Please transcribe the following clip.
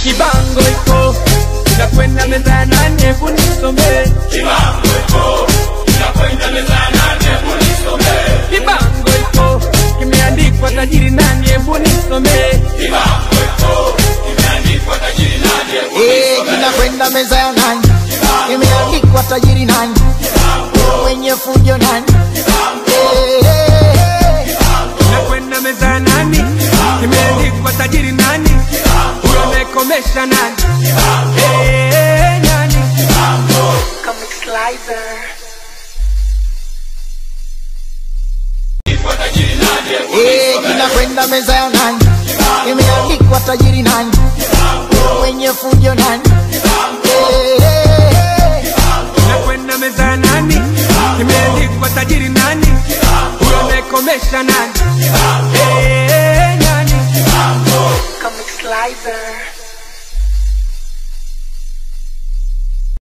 kibango iko nakwenda meza ya nani hebu nisomee kibango iko kimeandikwa tajiri nani hebu nisomee Eh, kinakwenda meza ya nani imeandikwa tajiri nani mwenye fujo nani Eh, eh, eh. nakwenda meza ya nani kimeandikwa tajiri nani huyo anayekomesha nani Eh, nani Comic Slicer. Eh, kinakwenda meza ya nani imeandikwa tajiri nani mwenye fujo nani Eh, eh, eh. nakwenda meza ya nani kimeandikwa tajiri nani huyo anayekomesha nani